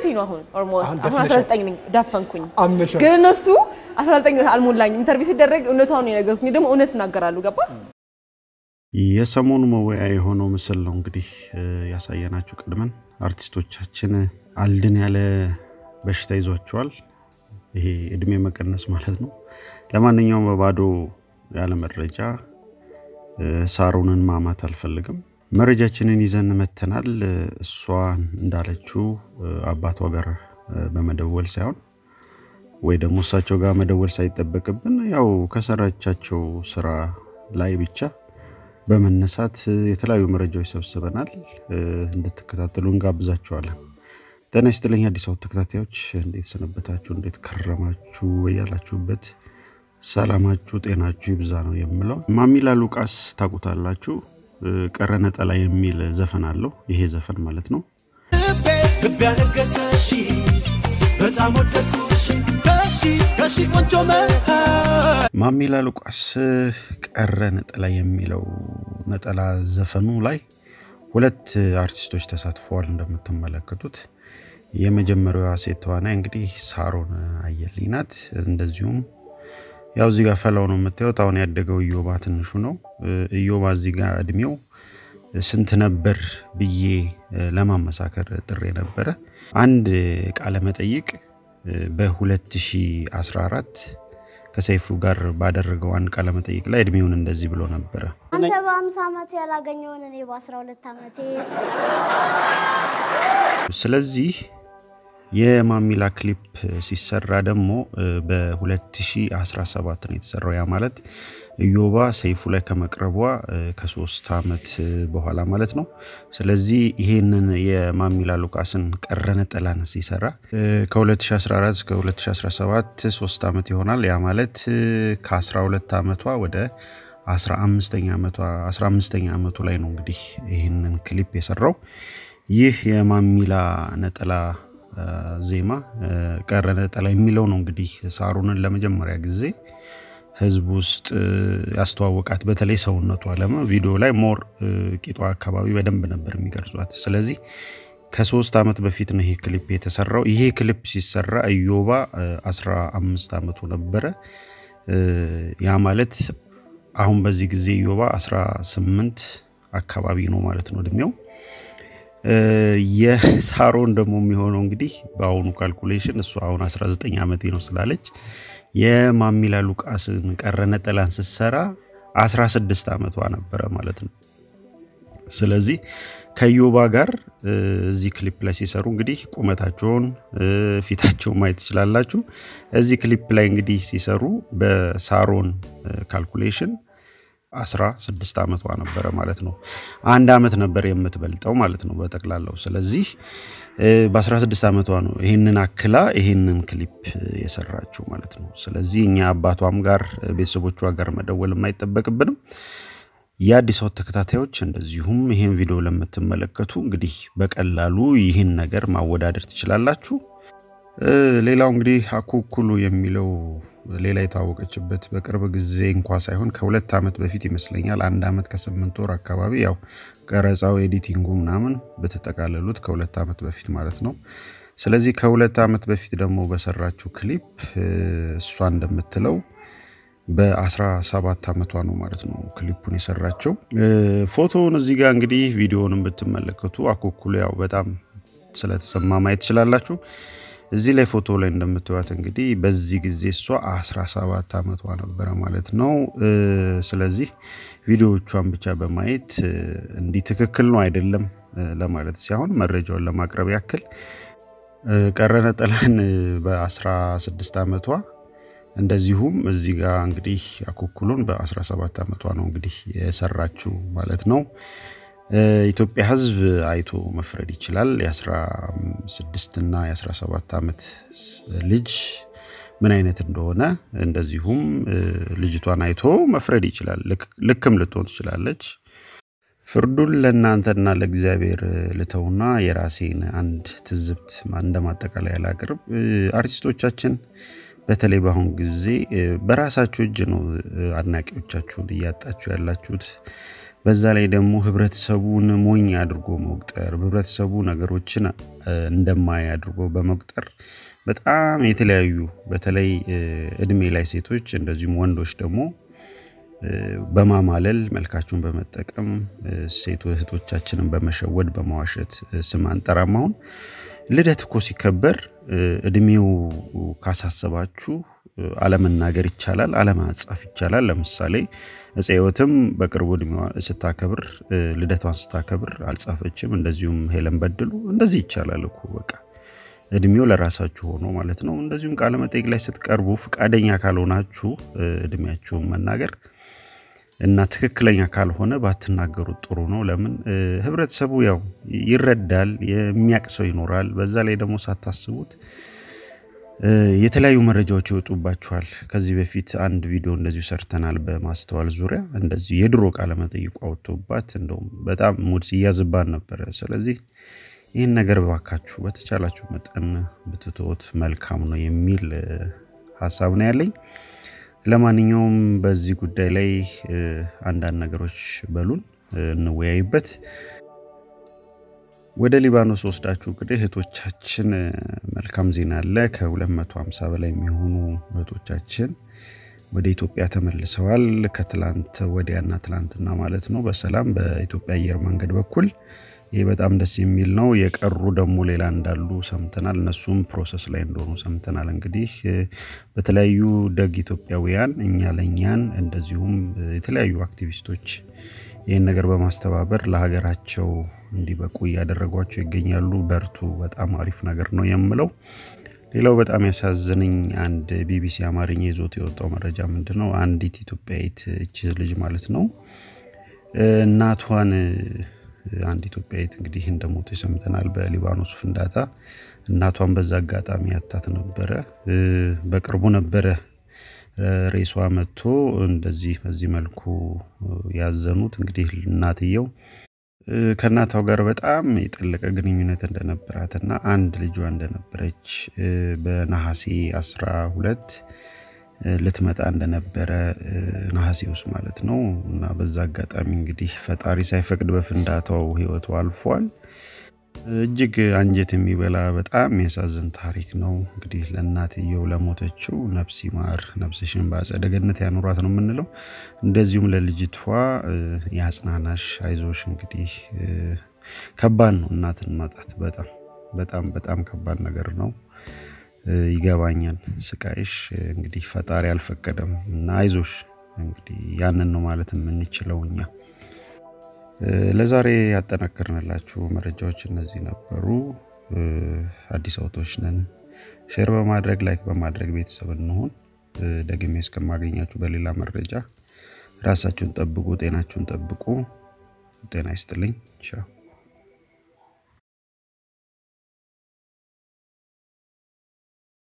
ነው አሁን ኦልሞስት አሁን አሁን ደፍነሻል። 19 ነኝ ዳፈንኩኝ። አምነሻል። ግን እነሱ 19 አልሞላኝም። ኢንተርቪው ሲደረግ እውነታውን ነው የነገርኩኝ። እኔ ደግሞ እውነት እናገራሉ። ገባ የሰሞኑ መወያ የሆነው ምስል ነው እንግዲህ እ፣ ያሳየናችሁ ቀድመን አርቲስቶቻችን አልድን ያለ በሽታ ይዟቸዋል። ይሄ እድሜ መቀነስ ማለት ነው። ለማንኛውም በባዶ ያለ መረጃ እ፣ ሳሮንን ማማት አልፈልግም። መረጃችንን ይዘን መተናል። እ፣ እሷ እንዳለችው እ፣ አባቷ ጋር እ፣ በመደወል ሳይሆን ወይ ደግሞ እሳቸው ጋር መደወል ሳይጠበቅብን ያው ከሰራቻቸው ስራ ላይ ብቻ በመነሳት እ፣ የተለያዩ መረጃዎች ሰብስበናል። እ፣ እንድትከታተሉ እንጋብዛችኋለን። ጤና ይስጥልኝ አዲስ አበባ ተከታታዮች፣ እንዴት ሰነበታችሁ? እንዴት ከረማችሁ? በያላችሁበት ሰላማችሁ ጤናችሁ ይብዛ ነው የምለው። ማሚላ ሉቃስ ታውቁታላችሁ። እ፣ ቀረ ነጠላ የሚል ዘፈን አለው። ይሄ ዘፈን ማለት ነው ልቤ ያነገሰሽ በጣም ወደድኩሽ ከሺ ከሺ ቆንጆ መሃል ማሚላ ሉቃስ ቀረ ነጠላ የሚለው ነጠላ ዘፈኑ ላይ ሁለት አርቲስቶች ተሳትፈዋል። እንደምትመለከቱት የመጀመሪያዋ ሴት ተዋናይ እንግዲህ ሳሮን አየልኝ ናት። እንደዚሁም ያው እዚህ ጋር ፈላው ነው የምታዩት። አሁን ያደገው እዮባ ትንሹ ነው። እዮባ እዚህ ጋር እድሜው ስንት ነበር ብዬ ለማመሳከር ጥሬ ነበረ። አንድ ቃለ መጠይቅ በ2014 ከሰይፉ ጋር ባደረገው አንድ ቃለ መጠይቅ ላይ እድሜውን እንደዚህ ብሎ ነበረ። አንተ በአምሳ ዓመት ያላገኘውን እኔ በአስራ ሁለት ዓመቴ ስለዚህ የማሚላ ክሊፕ ሲሰራ ደግሞ በ2017 ነው የተሰራው። ያ ማለት እዮባ ሰይፉ ላይ ከመቅረቧ ከሶስት ዓመት በኋላ ማለት ነው። ስለዚህ ይሄንን የማሚላ ሉቃስን ቀረ ነጠላን ሲሰራ ከ2014 እስከ 2017 ሶስት ዓመት ይሆናል። ያ ማለት ከ12 ዓመቷ ወደ 15ኛ ዓመቷ 15ኛ ዓመቱ ላይ ነው እንግዲህ ይህንን ክሊፕ የሰራው። ይህ የማሚላ ነጠላ ዜማ ቀረ ነጠላ የሚለው ነው እንግዲህ ሳሩንን ለመጀመሪያ ጊዜ ህዝብ ውስጥ ያስተዋወቃት በተለይ ሰውነቷ ለመ ቪዲዮ ላይ ሞር ቂጧ አካባቢ በደንብ ነበር የሚገልጿት። ስለዚህ ከሶስት ዓመት በፊት ነው ይሄ ክሊፕ የተሰራው። ይሄ ክሊፕ ሲሰራ እዮባ 15 ዓመቱ ነበረ። ያ ማለት አሁን በዚህ ጊዜ እዮባ 18 አካባቢ ነው ማለት ነው እድሜው። የሳሮን ደግሞ የሚሆነው እንግዲህ በአሁኑ ካልኩሌሽን እሱ አሁን 19 ዓመቴ ነው ስላለች የማሚላ ሉቃስን ቀረ ነጠላን ስትሰራ 16 ዓመቷ ነበረ ማለት ነው። ስለዚህ ከዮባ ጋር እዚህ ክሊፕ ላይ ሲሰሩ እንግዲህ ቁመታቸውን ፊታቸውን ማየት ትችላላችሁ። እዚህ ክሊፕ ላይ እንግዲህ ሲሰሩ በሳሮን ካልኩሌሽን 16 ዓመቷ ነበረ ማለት ነው። አንድ ዓመት ነበር የምትበልጠው ማለት ነው በጠቅላላው። ስለዚህ በ16 ዓመቷ ነው ይህንን አክላ ይህንን ክሊፕ የሰራችው ማለት ነው። ስለዚህ እኛ አባቷም ጋር ቤተሰቦቿ ጋር መደወል የማይጠበቅብንም የአዲስ አበባ ተከታታዮች እንደዚሁም ይህን ቪዲዮ ለምትመለከቱ እንግዲህ በቀላሉ ይህን ነገር ማወዳደር ትችላላችሁ። ሌላው እንግዲህ አኩኩሉ የሚለው ሌላ የታወቀችበት በቅርብ ጊዜ እንኳ ሳይሆን ከሁለት ዓመት በፊት ይመስለኛል አንድ ዓመት ከስምንት ወር አካባቢ ያው ቀረጻው ኤዲቲንጉ ምናምን በተጠቃለሉት ከሁለት ዓመት በፊት ማለት ነው። ስለዚህ ከሁለት ዓመት በፊት ደግሞ በሰራችው ክሊፕ እሷ እንደምትለው በ17 ዓመቷ ነው ማለት ነው ክሊፑን የሰራቸው። ፎቶውን እዚህ ጋር እንግዲህ ቪዲዮውን ብትመለከቱ አኩኩሉ ያው በጣም ስለተሰማ ማየት ትችላላችሁ። እዚህ ላይ ፎቶ ላይ እንደምትዋት እንግዲህ በዚህ ጊዜ እሷ 17 ዓመቷ ነበረ ማለት ነው። ስለዚህ ቪዲዮዎቿን ብቻ በማየት እንዲህ ትክክል ነው አይደለም ለማለት ሳይሆን መረጃውን ለማቅረብ ያክል ቀረ ነጠላን በ16 ዓመቷ እንደዚሁም እዚህ ጋር እንግዲህ አኩኩሉን በ17 ዓመቷ ነው እንግዲህ የሰራችው ማለት ነው። ኢትዮጵያ ሕዝብ አይቶ መፍረድ ይችላል። የ16 እና የ17 ዓመት ልጅ ምን አይነት እንደሆነ እንደዚሁም ልጅቷን አይቶ መፍረድ ይችላል። ልክም ልትሆን ትችላለች። ፍርዱን ለእናንተና ለእግዚአብሔር ልተውና የራሴን አንድ ትዝብት እንደ ማጠቃለያ ላቅርብ። አርቲስቶቻችን በተለይ በአሁኑ ጊዜ በራሳችሁ እጅ ነው አድናቂዎቻችሁን እያጣችሁ ያላችሁት። በዛ ላይ ደግሞ ህብረተሰቡን ሞኝ አድርጎ መቁጠር፣ ህብረተሰቡ ነገሮችን እንደማይ አድርጎ በመቁጠር በጣም የተለያዩ በተለይ እድሜ ላይ ሴቶች እንደዚሁም ወንዶች ደግሞ በማማለል መልካቸውን በመጠቀም ሴት እህቶቻችንን በመሸወድ በማዋሸት ስም አንጠራም። አሁን ልደት እኮ ሲከበር እድሜው ካሳሰባችሁ አለመናገር ይቻላል፣ አለማጻፍ ይቻላል። ለምሳሌ እፀ ሕይወትም በቅርቡ እድሜዋ ስታከብር ልደቷን ስታከብር አልጻፈችም። እንደዚሁም ሄለን በድሉ እንደዚህ ይቻላል እኮ በቃ እድሜው ለራሳችሁ ሆኖ ማለት ነው። እንደዚሁም ቃለ መጠይቅ ላይ ስትቀርቡ ፈቃደኛ ካልሆናችሁ እድሜያችሁን መናገር እና ትክክለኛ ካልሆነ ባትናገሩት ጥሩ ነው። ለምን ህብረተሰቡ ያው ይረዳል፣ የሚያቅ ሰው ይኖራል። በዛ ላይ ደግሞ ሳታስቡት የተለያዩ መረጃዎች ይወጡባችኋል። ከዚህ በፊት አንድ ቪዲዮ እንደዚሁ ሰርተናል በማስተዋል ዙሪያ እንደዚሁ የድሮ ቃለ መጠይቋ ወጥቶባት እንደውም በጣም ሙድ ሲያዝባን ነበረ። ስለዚህ ይህን ነገር ባካችሁ በተቻላችሁ መጠን ብትተውት መልካም ነው የሚል ሀሳብ ነው ያለኝ። ለማንኛውም በዚህ ጉዳይ ላይ አንዳንድ ነገሮች በሉን እንወያይበት። ወደ ሊባኖስ ወስዳችሁ እንግዲህ እህቶቻችን መልካም ዜና አለ። ከ250 በላይ የሚሆኑ እህቶቻችን ወደ ኢትዮጵያ ተመልሰዋል። ከትላንት ወዲያና ትላንትና ማለት ነው በሰላም በኢትዮጵያ አየር መንገድ በኩል ይህ በጣም ደስ የሚል ነው። የቀሩ ደግሞ ሌላ እንዳሉ ሰምተናል። እነሱም ፕሮሰስ ላይ እንደሆኑ ሰምተናል። እንግዲህ በተለያዩ ደግ ኢትዮጵያውያን እኛ ለእኛን እንደዚሁም የተለያዩ አክቲቪስቶች ይህን ነገር በማስተባበር ለሀገራቸው እንዲበቁ እያደረጓቸው ይገኛሉ። በርቱ። በጣም አሪፍ ነገር ነው የምለው። ሌላው በጣም ያሳዝነኝ አንድ ቢቢሲ አማርኛ ይዞት የወጣው መረጃ ምንድን ነው? አንዲት ኢትዮጵያዊት እች ልጅ ማለት ነው እናቷን አንድ ኢትዮጵያዊት እንግዲህ እንደሞተ ሰምተናል። በሊባኖስ ፍንዳታ እናቷን በዛ አጋጣሚ ያታት ነበረ። በቅርቡ ነበረ ሬሷ መጥቶ እንደዚህ በዚህ መልኩ ያዘኑት። እንግዲህ እናትየው ከእናቷ ጋር በጣም የጠለቀ ግንኙነት እንደነበራትና አንድ ልጇ እንደነበረች በነሐሴ አስራ ሁለት ልትመጣ እንደነበረ ነሐሴ ውስጥ ማለት ነው። እና በዛ አጋጣሚ እንግዲህ ፈጣሪ ሳይፈቅድ በፍንዳታው ሕይወቱ አልፏል። እጅግ አንጀት የሚበላ በጣም የሚያሳዝን ታሪክ ነው። እንግዲህ ለእናትየው ለሞተችው ነፍስ ይማር፣ ነፍስሽን በአጸደ ገነት ያኑራት ነው የምንለው። እንደዚሁም ለልጅቷ የአጽናናሽ፣ አይዞሽ። እንግዲህ ከባድ ነው እናትን ማጣት፣ በጣም በጣም በጣም ከባድ ነገር ነው። ይገባኛል ስቃይሽ። እንግዲህ ፈጣሪ አልፈቀደም እና አይዞሽ። እንግዲህ ያንን ነው ማለት የምንችለው እኛ። ለዛሬ ያጠናከርንላችሁ መረጃዎች እነዚህ ነበሩ። አዲስ አውቶች ነን። ሼር በማድረግ ላይክ በማድረግ ቤተሰብ እንሆን። ደግሜ እስከማገኛችሁ በሌላ መረጃ ራሳችሁን ጠብቁ፣ ጤናችሁን ጠብቁ። ጤና ይስጥልኝ። ቻው